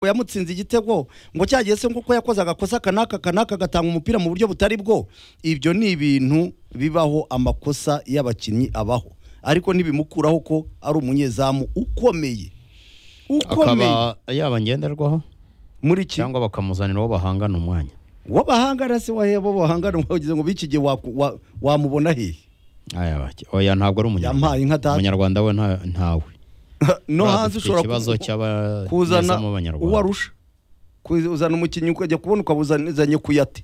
yamutsinze igitego ngo cyagiye se kuko yakoze agakosa kanaka kanaka agatanga umupira mu buryo butari bwo ibyo ni ibintu bibaho amakosa y'abakinnyi abaho ariko ntibimukuraho ko ari umunyezamu ukomeye ukomeye akaba yaba ngenderwaho muri iki cyangwa bakamuzanira uwo bahangana umwanya wabahangara se waheba bahangara wagize ngo biki gihe waku- wa- wamubona hehe Aya bake. oya ntabwo ari Yampaye inka umunyarwanda data. umunyarwanda we nta- ntawe no Buriya hanze dufite ushobora ikibazo ku- cy'abazana kuzana mu uwo banyarwanda arusha kuzana umukinnyi ukajya kubona ukabuzanye kuyate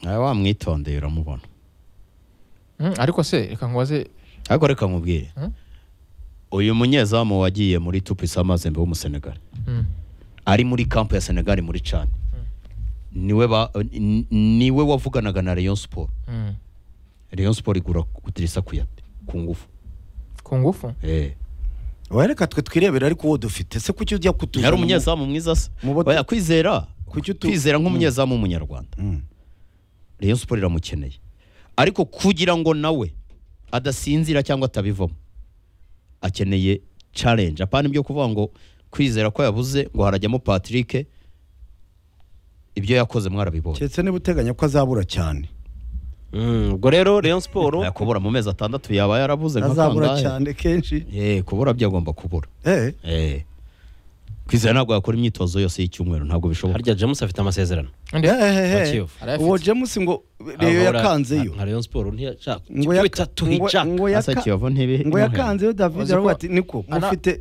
Aya wamwitondeye uramubona Mm, ariko se reka nkubaze ariko reka nkubwire Hmm? uyu munyezamu wagiye muri tupisa amazembe w'umusenegali mm, ari muri kampu ya senegali muri cani niwe ba- n- niwe wavuganaga na rayon siporo mm, rayon siporo igura kudirisa kuyate ku ngufu ku ngufu Eh. wereka twe twirebera ariko uwo dufite se kuki ujya kutuzana yari mu- umunyezamu mwiza se mu bo- oya kwizera Kuki utu- kwizera nk'umunyezamu w'umunyarwanda Mm. rayon siporo iramukeneye ariko kugira ngo nawe adasinzira cyangwa atabivamo akeneye challenge apana ibyo kuvuga ngo kwizera ko yabuze ngo harajyamo patrick ibyo yakoze mwarabibonye keretse niba uteganya ko azabura cyane Mm, ubwo rero rayon siporo aya kubura mu mezi atandatu yaba yarabuze nka azabura kangahe? cyane kenshi Eh, kubura byo agomba kubura eh Eh. kwizera ntabwo yakora imyitozo yose y'icyumweru ntabwo bishoboka harya james afite amasezerano Undi- Eh, eh, eh, eh. Kivu. Arayafite. uwo james ngo reyo Ahora- yakanzeyo nka rayon siporo ntiyashaka ngo ibyo bitatu ntiyashaka Asa yaka- Kiyovu ntibi- ngo ntimuhebe. yakanzeyo david Uzi ko- aravuga ati niko Ana- mufite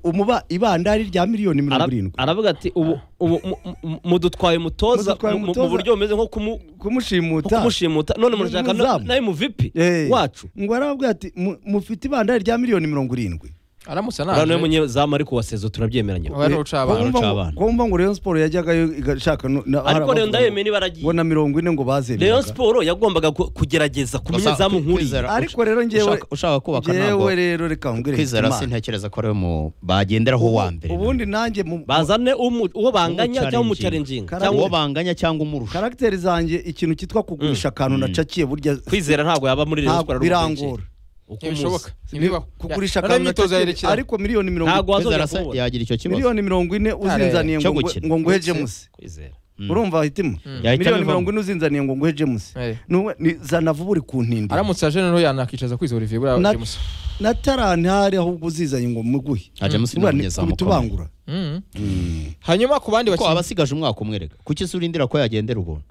umuba ibandari rya miliyoni Ara- mirongo irindwi aravuga ati ubu ubu mu- mu- mudutwaye umutoza Mudutwaye mu- mu umutoza. mu buryo bumeze nko kumu- nko kumushimuta kumushimuta none murashaka na- Umuzamu. nawe mu vipi Eh. wacu ngo aravuga ati "Mu- mufite ibandari rya miliyoni mirongo irindwi aramutse uriya niwe anaje munyezamu ariko wasezo turabyemeranye uwo ari uca Ko abantu wumva ngo- abana. ko wumva ngo rayon siporo yajyagayo igashaka no- na- hari ariko rero abavuga ndayemeye ngo niba ngo aragiye na mirongo ine ngo bazemeraga rayon siporo yagombaga ku- kugerageza ku Gusa munyezamu Kwizera- nk'uriya ariko rero njyewe ushaka, ushaka kubaka ntabwo njyewe rero reka mbwire kwizera Hitimana. sintekereza ko ariwe mu bagenderaho Ubu- wa mbere ubundi nanjye mu bazane umu- uwo banganya cyangwa umucarenjinga Umuchallenging. uwo cyangwa banganya cyangwa umurusha karagiteri zanjye ikintu cyitwa kugurisha akantu nacakiye burya kwizera ntabwo yaba muri rayon ntabwo siporo birangora ntibishoboka Ni- ntibibaho kugurisha Ya- noneho akantu imyitozo nacakiye yarekera ariko miliyoni mirongo Ntabwo wazo- kwizera Wazongera se kubona. yagira icyo kibazo miliyoni mirongo ine uzinzaniye ngo Cyo ngo- gukina. ngo nguhe Ndetse- james kwizera Mm. urumva hitima Yahita miliyoni abivamo. mirongo ine uzinzaniye ngo nguhe james Eh. N'uwe- ni- zana vuba uri kuntindira aramutse aje noneho yanakicaza kwizera olivier buriya Na- james na tarantari ahubwo uzizanye ngo muguhe Ah, James ni Buriya ni umunyezamu ukomeye. kubitubangura Mm. hanyuma ku bandi ko bakinnyi abasigaje umwaka umwereka kuki se urindira ko yagendera ubuntu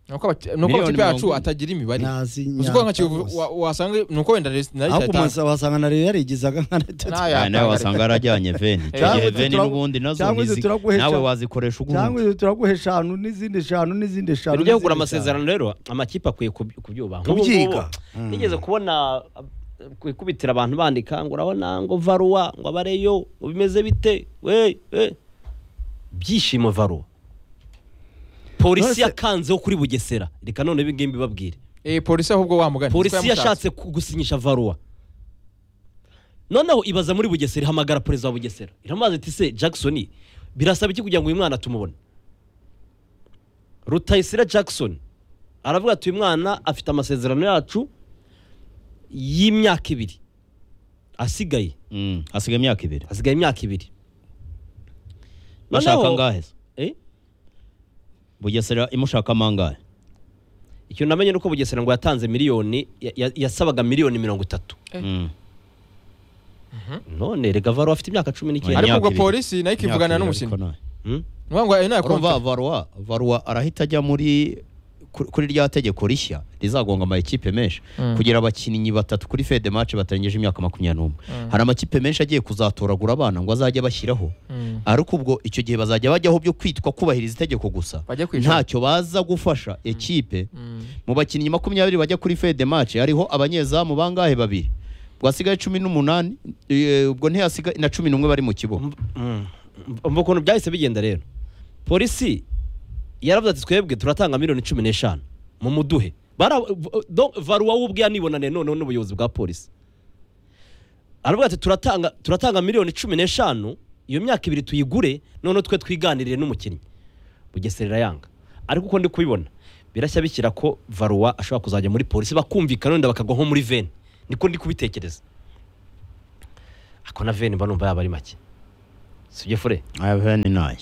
nuko abaki- nuko Miliyoni amakipe yacu mirongo- atagira imibare Nazi uzi ko nyata nka kiyovu rwose. wa- wasanga nuko wenda Resi- na ahubwo Leta umaze wasanga na rero yarigizaga nka Arteta. Nayo Ah, nawe yatanga wasanga yarajyanye veni icyo Cyangwa gihe se veni turagu- n'ubundi nazo cyangwa se ntizi- turaguhesha- nawe wazikoresha cyangwa ubundi izo turaguha eshanu n'izindi eshanu n'izindi eshanu ujya kugura n'izindi eshanu. amasezerano rero amakipe akwiye kuby- kubyubaha Kubyiga. Mm. nigeze kubona uh, kwikubitira abantu bandika ngo urabona ngo varuwa ngo abareyo ngo bimeze bite we we byishimo varuwa polisi Nonese- yakanzeho kuri bugesera reka none ibi ngibi mbibabwire eh polisi ahubwo wamugana polisi yashatse ku- gusinyisha varuwa noneho ibaza muri bugesera ihamagara perezida wa bugesera iramubaza iti se jackson birasaba iki kugira ngo uyu mwana tumubone rutayisire jackson aravuga ati uyu mwana afite amasezerano yacu y'imyaka ibiri asigaye Mm, hasigaye imyaka ibiri asigaye imyaka ibiri bashaka Noneho- angahe se Eh? bugesera imushakamo angahe icyo namenye ni uko bugesera ngo yatanze miliyoni ya- ya- yasabaga miliyoni mirongo itatu Mm. none rega varuwa afite imyaka cumi n'icyenda Ariko Imyaka ubwo ibiri. polisi nayo ikivugana Imyaka ibiri n'umusina. ariko nayo. Hmm? nuvuga ngo eh, nayo urumva kontra. varwa varwa arahita ajya muri ku- kuri rya tegeko rishya rizagonga amakipe menshi Mm. kugira abakinnyi batatu kuri fede match batarengeje imyaka makumyabiri n'umwe Mm. hari amakipe menshi agiye kuzatoragura abana ngo azajye bashyiraho Mm. ariko ubwo icyo gihe bazajya bajyaho byo kwitwa kubahiriza itegeko gusa Bajya kwicara. ntacyo baza gufasha ekipe Mm. mu bakinnyi makumyabiri bajya kuri fede match hariho abanyezamu bangahe babiri ubwo hasigaye cumi n'umunani eh, ubwo ntihasigaye na cumi n'umwe bari mu kibuga umva ukuntu byahise bigenda rero polisi yaravuze ati twebwe turatanga miliyoni cumi n'eshanu mu muduhe Bara- do- varuwa we ubwe yanibonane noneho n'ubuyobozi bwa polisi aravuga ati turatanga turatanga miliyoni cumi n'eshanu iyo myaka ibiri tuyigure noneho twe twiganirire n'umukinnyi bugesera irayanga ariko uko ndi kubibona birashya bishyira ko varuwa ashobora kuzajya muri polisi bakumvikana wenda bakagwa nko muri veni niko ndi kubitekereza ako na veni mba numva yaba ari make sibyo fure abene nayo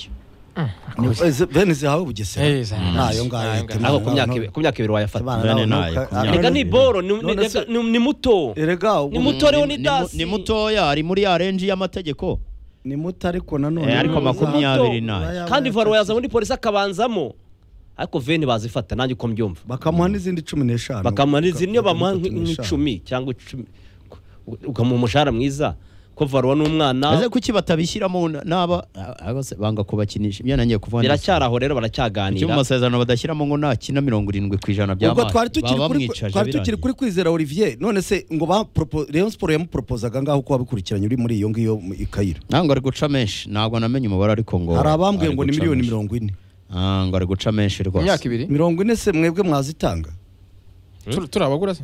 Ese- bene zihawe bugesera Eh, za- nayo nayo ngayo ngayo. ariko Timana, ku myaka no- ibi- ku myaka ibiri wayafata Timana, no- Bene nayo, no- ku myaka rega ni boro ni- ni- None se- rega ni ni muto erega ubu- ni muto rero ni mu- dasi ni mutoya ari muri ya renji y'amategeko ni muto ariko nanone Eh, ni ariko muto. makumyabiri nayo kandi varo yaza muri polisi akabanzamo ariko veni bazifata nanjye uko mbyumva bakamuha n'izindi cumi n'eshanu bakamuha n'izindi niyo Bakamuha bamuha n'izindi cumi n'eshanu. nk'icumi cyangwa icumi ukamuha umushahara mwiza ko varuwa ni umwana ese kuki batabishyiramo na- n'aba ahubwo se banga kubakinisha ibyo nangiye kuvuga neza. biracyari aho rero Kuki mu baracyaganira masezerano badashyiramo ngo nakina mirongo irindwi ku ijana by'amazi ubwo twari tukiri baba kuri bamwicaje twari birangiye. tukiri kuri kwizera Olivier none se ngo ba propo- Rayon Sport yamupropozaga ngaho ko wabikurikiranye uri muri iyo ngiyo mu- i Kairo ntabwo ari guca menshi ntabwo namenye umubare ariko ngo hari abambwiye ari ngo ni guca miliyoni menshi. mirongo ine Ah, ngo ari guca menshi mu rwose myaka ibiri mirongo ine se mwebwe mwazitanga Tur- turabagura se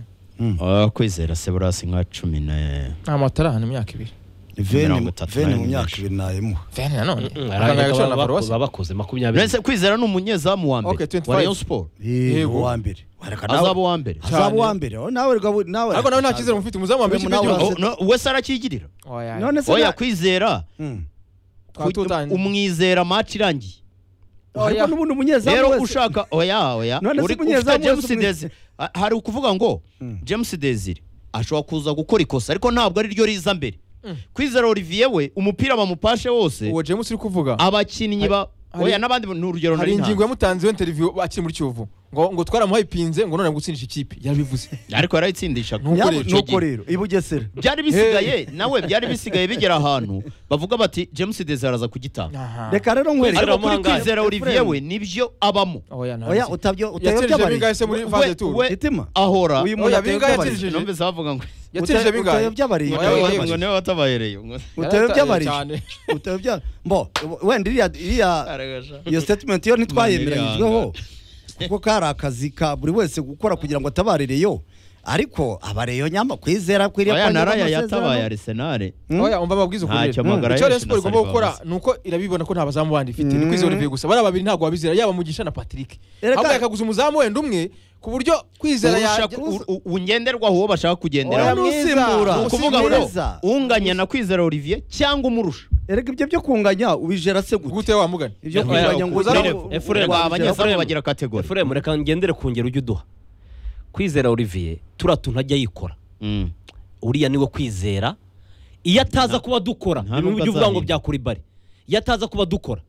Ah, kwizera se burasi nka cumi na nta matarahana imyaka ibiri veni Mirongo itatu veni mu n'irindwi. myaka ibiri nayemuha veni nanone Mm, akanganya arangije agaciro na baba- paruwasi baba bakoze makumyabiri Mbese kwizera ni umunyezamu wa Okay, mbere 25. wa Rayon Sport Yego. uwa mbere wareka azaba nawe uwa mbere Cyane. azaba uwa mbere Oh, nawe rwabo- nawe ariko nawe nta cyizere mufite umuzamu wa mbere w'ikipe Nawe- y'igihugu Oh, no, wese aracyigirira Oya, oya. none se oya na- kwizera Hmm. Twaba ku- tutanye. umwizera match irangiye ariko n'ubundi umunyezamu rero wese- ushaka oya oya None se uri umunyezamu ufite wese James umwe- Desire Ah, hari ukuvuga ngo Mm. James Desire ashobora kuza gukora ikosa ariko ntabwo ari ryo riza mbere Mm. kwizera Olivier we umupira bamupashe wose uwo james uri kuvuga abakinnyi ba hari- oya n'abandi ni urugero hari nari ntanze. ingingo yamutanzeho interiviyu akiri muri kiyovu ngo ngo twaramuhaye ipinze ngo none gutsindisha ikipe yabivuze ariko yarayitsindisha Nuko Yabo- rero icyo nuko gihe. rero i Bugesera byari bisigaye nawe byari bisigaye bigera ahantu bavuga bati James Desire araza kugitanga Aha. reka rero nkwereke ariko kuri Mangayi. kwizera Olivier we nibyo abamo oya nta oya nzi. utabyo utayobya yatsinze abari bingahe se muri phase tour we- itima ahora uyu muntu Oya, atayobya bingahe abari. yatsinze? numbe zavuga ngo yatsinze Uta- bingahe utayobya abari Oya, oya, ngo niwe watabahereye ngo utayobya abari cyane. utayobya mbo wenda iriya iriya iyo statement yo ntitwayemeranyijweho kuko kari akazi ka buri wese gukora kugira ngo atabarireyo ariko abareyo nyamba kwizera kwiriye oya kwangiza naraya amasezerano. yatabaye Arsenal Hmm? oya umva amabwiriza ukuntu Ntacyo rero. amagara icyo rero yacu na siporo igomba Saliba gukora bazi. ni uko irabibona ko nta bazamu bandi ifite ni kwizera Olivier gusa bariya babiri ntabwo babizera yaba mugisha na patrick Erega- ahubwo yakaguza umuzamu wenda umwe ku buryo kwizera Urusha- yajya- u- u- ungenderwaho uwo bashaka Oya, kugendera ni mwiza. usimbura. Ni ni ukuvuga ngo Usimbura. unganya na kwizera Olivier cyangwa umurusha erega ibyo byo kunganya ubijera se gute gute wa mugani ibyo Oya, kunganya ngo ukuzana- uzamu- Efuremu, ubijera Efuremu, abanyezamu Efuremu. bagira kategori efuremu reka ngendere ku ngero ujya uduha kwizera olivier turiya tuntu ajya yikora Mm. uriya niwe kwizera iyo ataza kuba dukora nta ni nubwo uburyo uvuga ngo azahinda. byakora ibari iyo ataza kuba dukora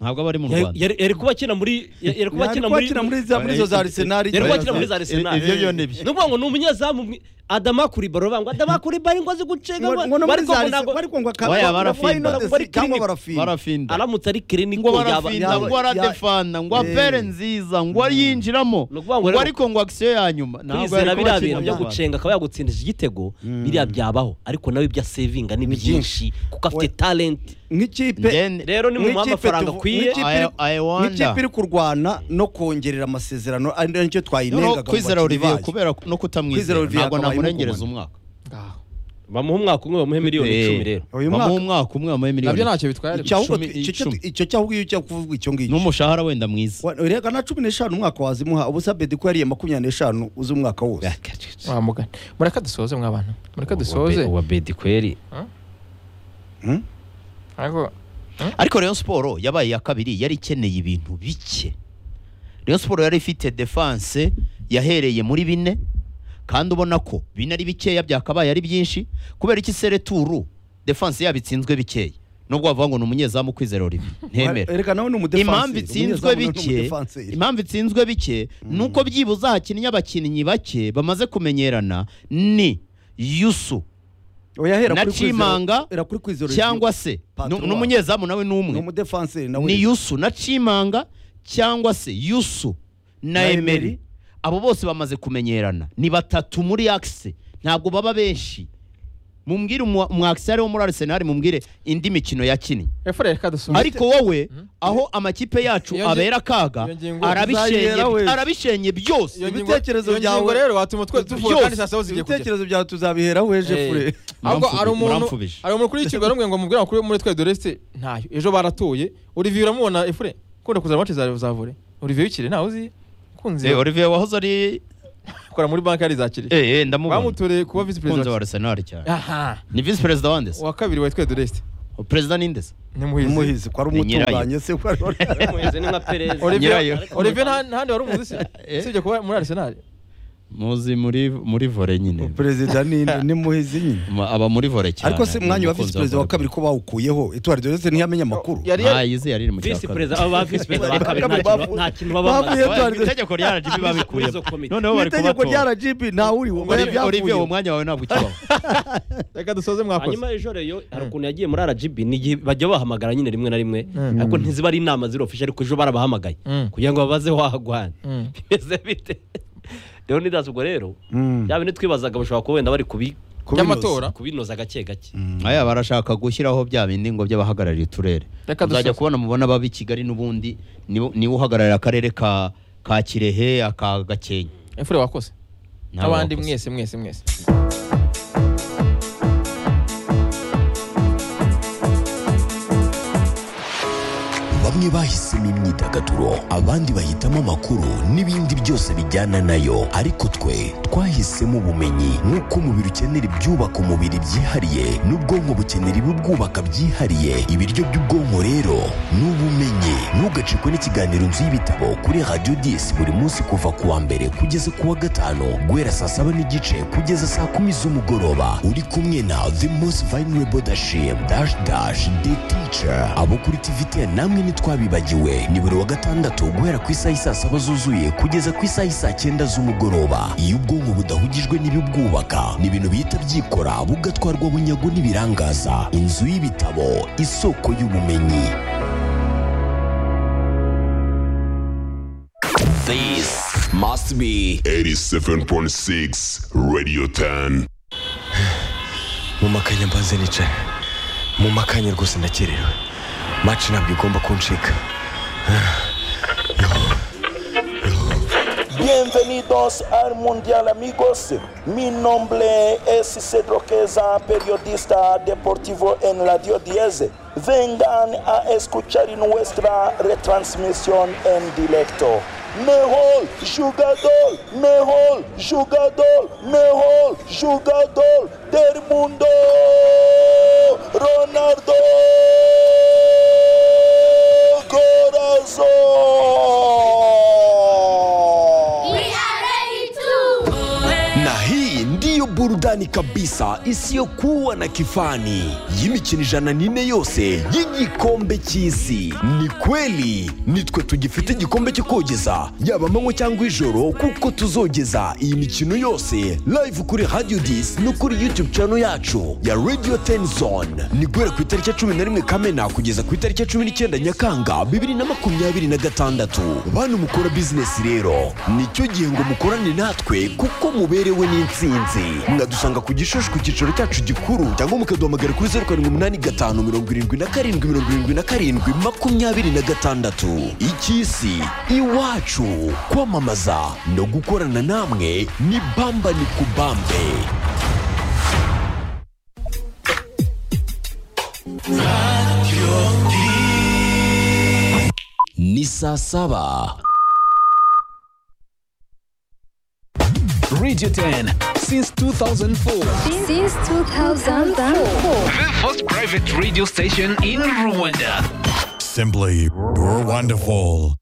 ntabwo aba ari mu yari- Rwanda yari yari kuba akina muri yari yari kuba Yari akina kuba muri akina muri za- muri izo za Arsenal yari kuba igihe akina muri za Arsenal Ibyo byo ni byo. ni ukuvuga ngo ni umunyezamu mwi- adama kuri baro bavuga ngo adama kuri baro ngo azi gucenga ngo ngo no muri ariko ngo za ntabwo- ariko ngo Oya, akaba barafinda. Bari cyangwa clinic. barafinda barafinda aramutse ari kirini ngo ko yaba barafinda yaba- ngo aradefanda ngo apere nziza ngo ariyinjiramo Ni ukuvuga ngo ngo rero- ariko ngo akisiyo ya nyuma ntabwo kwizera yari biriya kubakina bintu byo mu Rwanda. gucenga akaba yagutsindisha igitego biriya byabaho ariko nawe ibyo asevinga ni Ni byinshi kuko afite talenti nk'ikipe Then- rero ni mu Nk'ikipe amafaranga tuvu- akwiye nk'ikipe I- iri- I wonder. nk'ikipe iri kurwana no kongerera amasezerano ari nicyo twayinengaga Noneho mu kwizera bakinnyi Olivier bayo. kubera no Kwizera kutamwizera Olivier ntabwo akabaye namurengereza nk'umugumane. umwaka Ngaho. bamuha umwaka umwe bamuhe miliyoni Eh, icumi rero uyu bamuha mwaka umwaka umwe bamuhe nabyo miliyoni ntacyo bitwaye icyo ahubwo- icumi- icyo- icumi. icyo cyahubwo iyo cyo kuvuga icyo ngicyo n'umushahara wenda mwiza Wa- rega na cumi n'eshanu umwaka wazimuha ubusa bedi ko yariye makumyabiri n'eshanu uzi umwaka wose wa mugani mureka dusoze mw'abana mureka dusoze uwa bedi kweri Hmm? ariko ariko Rayon Sport yabaye iya kabiri yari ikeneye ibintu bike Rayon Sport yari ifite defense yahereye muri bine kandi ubona ko bine ari bikeya byakabaye ari byinshi kubera iki sereturu defense yabitsinzwe bikeya nubwo wavuga ngo ni umunyezamu kwizera Olivier ntemera rega nawe ni umudefansi impamvu itsinzwe bike impamvu itsinzwe bike nuko byibuze hakinnye abakinnyi bake bamaze kumenyerana ni yusu oyahera na kuri kwizera- Cimanga era kuri kwizera cyangwa se Patrick nu- n'umunyezamu nawe ni n'umwe umudefansi nawe ni yusu na cimanga cyangwa se yusu na Na emeri Emery. abo bose bamaze kumenyerana ni batatu muri akise ntabwo baba benshi mumbwire umu- umu akise ariwo muri arisenali mumbwire indi mikino yakinnye efura reka dusoze ariko wowe aho amakipe yacu Iyo ngi- abera akaga iyo ngingo arabishenye uzayera wese. arabishenye byose iyo ngingo- ibitekerezo iyo ngingo byawe- rero watuma twe tuvuga byose, kandi saa saba zigiye kugera ibitekerezo byawe tuzabiheraho ejo Eh, fure ahubwo Muramfubi- hari umuntu muramfubije. hari umuntu kuri iki rwanda ngo mubwire amakuru muri twe doreste ntayo ejo baratuye olivier uramubona efure ukunda kuzana amace zawe za vore olivier wikire ntawe uzi ukunze olivier wahoze ari akora muri banki yarizakire eh, eh, ndamubona bamutoreye kuba visi umukunzi wa perezida arisenali cyane aha ni visi perezida wandese uwa kabiri wa twe doreste perezida nindeze nimuhizi umuhizi ko ari Ni nyirayo. umutunganye se ko ari umuhizi ni nka perezida Nyirayo. Olivier Olivier nta ntahandi wari umuzi se Eh. usibye kuba muri Arsenal muzi muri muri vore nyine perezida ni ni muhizi nyine Ma- aba muri vore cyane ariko se mwanya wa Umukunzi visi perezida wa volleyball. kabiri ko bawukuyeho itora ryose ntiyamenye amakuru Yari nta yari yize yari iri mu cya visi kabiri perezida aba ba visi perezida ba kabiri nta kintu ba- nta kintu baba bamaze Bavuye- Aba- itegeko rya RGB babikuye Izo komite. noneho mu bari itegeko rya kubatora rgb ntawuriwo bari Olivier- Olivier uwo byavuyeho mwanya wawe ntabwo ukibaho reka dusoze mwakoze hanyuma ejo reyo hari ukuntu yagiye muri RGB ni igihe bajya bahamagara nyine rimwe na rimwe Mm. ariko ntiziba ari inama ziri official ariko ejo barabahamagaye Mm. kugira ngo babaze wahagwana Mm. bimeze bite rero nidazi ubwo rero Mm. yaba twibazaga bashobora kuba wenda bari kubi- Kubinoza. by'amatora kubinoza gake gake aya barashaka gushyiraho bya bindi ngo by'abahagarariye uturere Reka uzajya dusoze. kubona mubona baba i kigali n'ubundi niwe niwe uhagararira akarere ka ka kirehe aka gakenke efure wakoze Ntawe n'abandi wakoze. mwese mwese mwese bamwe bahisemo imyidagaduro abandi bahitamo amakuru n'ibindi byose bijyana nayo ariko twe twahisemo ubumenyi nk'uko umubiri ukenera ibyubaka umubiri byihariye n'ubwonko bukenera ibibwubaka byihariye ibiryo by'ubwonko rero ni ubumenyi ntugacikwe n'ikiganiro nzu y'ibitabo kuri radiyo disi buri munsi kuva ku wa mbere kugeza ku wa gatanu guhera saa saba n'igice kugeza saa kumi z'umugoroba uri kumwe na the most vulnerable dashim dash dash the teacher abo kuri tvt namwe ntitwabibagiwe ni buri wa gatandatu guhera ku isaha isaa saba zuzuye kugeza ku isaha isaa cyenda z'umugoroba iyo ubwonko budahugijwe n'ibibwubaka ni ibintu bihita byikora bugatwarwa bunyago n'ibirangaza inzu y'ibitabo isoko y'ubumenyi This must be 87.6 Radio 10. mumakanye mbanze nicaye mumakanye rwose ndakerewe maci ntabwo igomba kuncika Bienvenidos al Mundial amigos. Mi nombre es Cedro Queza, periodista deportivo en Radio 10. Vengan a escuchar nuestra retransmisión en directo. Mejor jugador, mejor jugador, mejor jugador del mundo, Ronaldo Corazón. We are ready to. na hii ndiyo burudani kabisa isiyokuwa na kifani y'imikino ijana n'ine yose y'igikombe cy'isi ni kweli nitwe tugifite igikombe cyo kogeza yaba amanywa cyangwa ijoro kuko tuzogeza iyi mikino yose live kuri radio dis no kuri youtube channel yacu ya radio 10 zone ni guhera ku itariki ya cumi na rimwe kamena kugeza ku itariki ya cumi n'icyenda nyakanga bibiri na makumyabiri na gatandatu bantu mukora bizinesi rero nicyo gihe ngo mukorane natwe kuko muberewe n'insinzi mwadusanga ku gishushu ku cyicaro cyacu gikuru cyangwa mukaduhamagara kuri zeru karindwi umunani gatanu mirongo irindwi na karindwi mirongo irindwi na karindwi makumyabiri na gatandatu icy'isi iwacu kwamamaza no gukorana namwe ni bamba ni kubambe ni saa saba Radio 10 since 2004. Since 2004. The first private radio station in Rwanda. Simply wonderful.